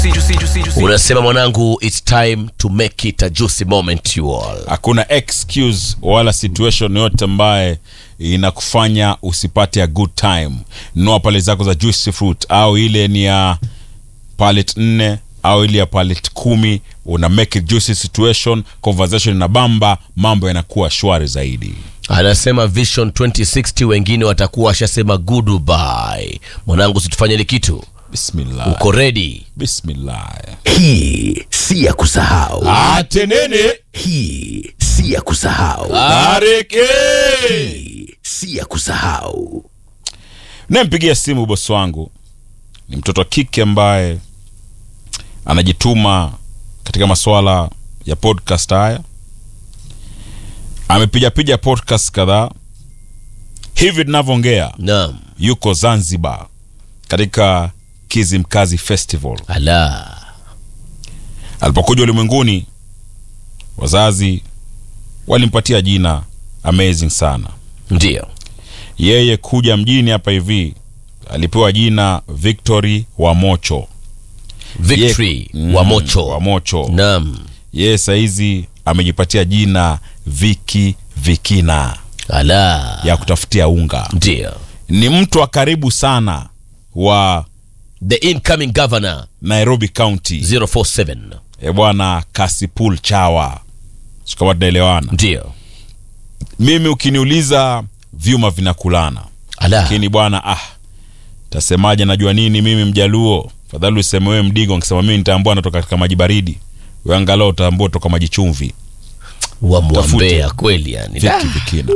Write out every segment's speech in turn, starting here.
unasema mwanangu its time to make it a juicy moment you all hakuna excuse wala situation yote ambaye inakufanya usipate a good time nunua pale zako za juicy fruit au ile ni ya palet nne au ile ya palet kumi una make it juicy situation conversation na bamba mambo yanakuwa shwari zaidi anasema vision 2060 wengine watakuwa washasema goodbye mwanangu situfanye ile kitu bismillah uko ready bismillah hii si ya kusahau atenene hii si ya kusahau areke hii si ya kusahau nampigia simu bosi wangu ni mtoto wa kike ambaye anajituma katika masuala ya podcast haya amepigapiga podcast kadhaa hivi tunavyoongea naam yuko zanzibar katika kizimkazi festival ala alipokuja ulimwenguni wazazi walimpatia jina amazing sana ndio yeye kuja mjini hapa hivi alipewa jina victory wa mocho victory Mm, wa mocho wa mocho naam yeye sahizi amejipatia jina viki vikina ala ya kutafutia unga ndio ni mtu wa karibu sana wa the incoming governor nairobi county 047 e bwana kasipul chawa sikama tunaelewana ndio mimi ukiniuliza vyuma vinakulana ala lakini bwana ah tasemaje najua nini mimi mjaluo fadhali useme wewe mdigo nkisema mimi nitaambua natoka katika maji baridi we angalau utaambua toka maji chumvi wamwambea kweli yani viki vikina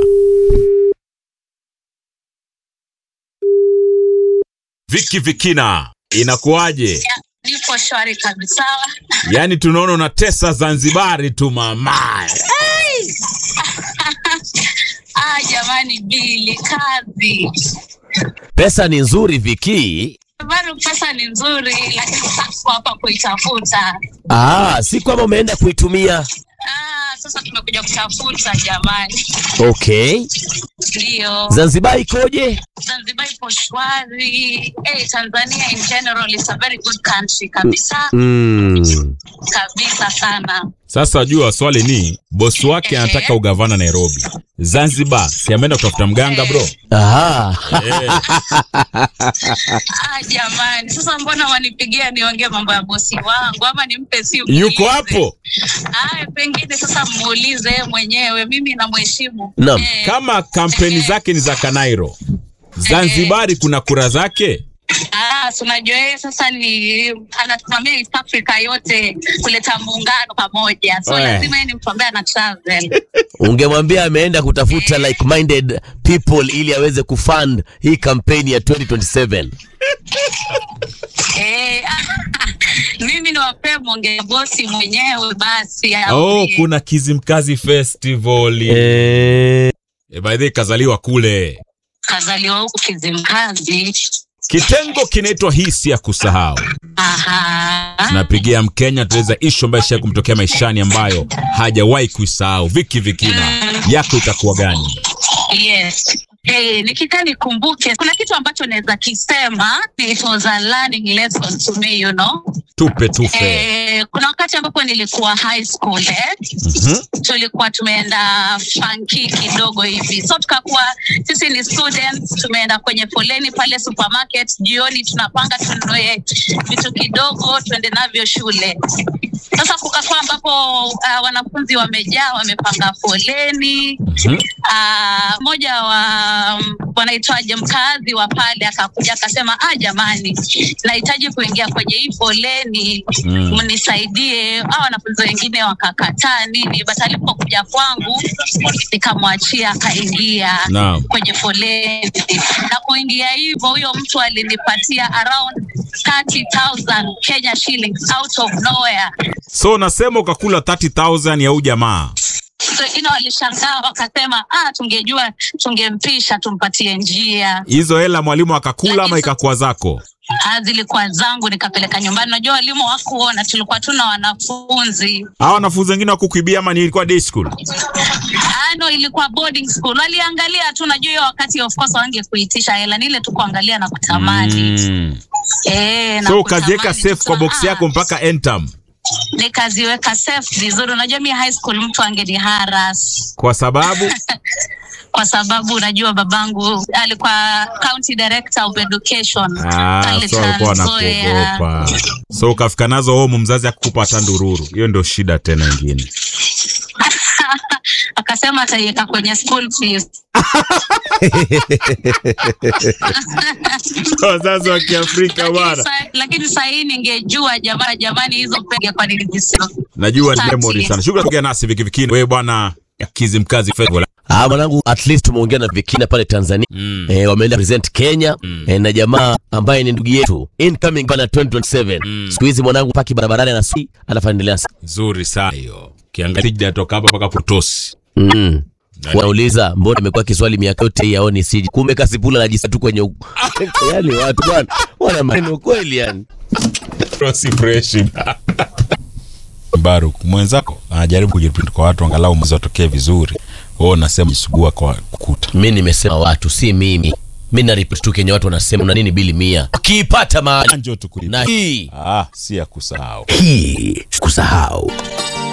viki vikina inakuwaje Nipo shwari kabisa. yaani tunaona unatesa zanzibari tu mama Ah, jamani, bili kazi pesa ni nzuri viki bado, pesa ni nzuri, lakini sasa hapa kuitafuta. ah, si kwamba umeenda kuitumia Ah, sasa tumekuja kutafuta jamani. okay Ndio, zanzibar ikoje Zanzibar ipo shwari. Hey, Tanzania in general is a very good country kabisa mm. kabisa sana. sasa jua swali ni bosi wake anataka ugavana nairobi zanzibar si ameenda kutafuta mganga bro Aha. eh, Ah, jamani, sasa mbona wanipigia niongee mambo ya bosi wangu ama nimpe simu? yuko niulize? hapo Aya, pengine sasa muulize yeye mwenyewe, mimi namheshimu. Naam. Eh, kama kampeni zake ni za kanairo zanzibari kuna kura zake ah, si unajua yeye sasa ni anasimamia East Africa yote kuleta muungano pamoja, so Eh. lazima yeye ni mtu ambaye ana travel. ungemwambia ameenda kutafuta like minded people ili aweze kufund hii kampeni ya 2027 eh, mimi niwapee mwongee bosi mwenyewe basi. oh, aambie. kuna kizimkazi festival eh, e, by the way, kazaliwa kule Kazaliwa huku Kizimkazi. kitengo kinaitwa hisi ya kusahau Aha. tunapigia mkenya tuweza ishu ambayo isha kumtokea maishani ambayo hajawahi kuisahau viki vikina yako itakuwa gani Yes. Hey, nikikaa nikumbuke kuna kitu ambacho naweza kisema it was a learning lesson to me you know tupe tufe eh, kuna wakati ambapo nilikuwa high school eh? Mhm. tulikuwa tumeenda funky kidogo hivi so tukakuwa sisi ni students tumeenda kwenye foleni pale supermarket jioni tunapanga tununue vitu kidogo tuende navyo shule sasa kukakuwa ambapo uh, wanafunzi wamejaa wamepanga foleni Mhm. Ah, mmoja wa um, wanaitwaje mkazi wa pale akakuja akasema ah jamani nahitaji kuingia kwenye hii foleni Mm. mnisaidie ah wanafunzi wengine wakakataa nini but alipokuja kwangu nikamwachia akaingia Naam. kwenye foleni na kuingia hivyo huyo mtu alinipatia around 30000 Kenya shillings out of nowhere so unasema ukakula 30000 ya huu jamaa wengine walishangaa wakasema ah, tungejua tungempisha tumpatie njia. hizo hela mwalimu akakula ama Lakini- ikakuwa zako Ah, zilikuwa zangu nikapeleka nyumbani. Najua walimu wakuona, tulikuwa tuna wanafunzi hawa wanafunzi wengine wakukuibia ama ni ilikuwa day school ah, no ilikuwa boarding school waliangalia tu najua hiyo wakati of course wange kuitisha hela ni ile tu kuangalia na kutamani Mm. eh, na so ukaziweka kutamani safe tu kwa box kusema, yako "Ah, mpaka entam nikaziweka safe vizuri unajua mi high school mtu angeni haras kwa sababu kwa sababu unajua babangu alikuwa county director of education Ah, pale so alikuwa Trans Nzoia. anakuogopa so ukafika nazo home mzazi akukupa hata ndururu hiyo ndio shida tena ingine akasema ataiweka kwenye school fees wazazi wa kiafrika lakini bwana sa- lakini sahii ningejua jamani jamani hizo pege kwa nini zisio najua ni Asante. memory sana shukrani kuongea nasi vikivikini wewe bwana kizimkazi festival Ah, mwanangu at least tumeongea na Vikina pale Tanzania Mm. eh, wameenda present Kenya eh, na jamaa ambaye ni ndugu yetu incoming bana 2027 siku hizi mwanangu paki barabarani na si anafandelea nzuri sana hiyo kiangalia sijatoka hapa mpaka kutosi mm. wanauliza mbona imekuwa kiswali miaka yote hii aoni siji kumbe kasipula najisa tu kwenye u- yani watu bwana wana maneno kweli yani tosi fresh Baruk mwenzako anajaribu kujiprint kwa watu angalau mwezi watokee vizuri wewe unasema jisugua kwa kukuta mi nimesema watu si mimi mi naripoti tu kenye watu wanasema una nini bili mia ukiipata mahali njoo tukulipa na hii ah si ya kusahau Hii kusahau.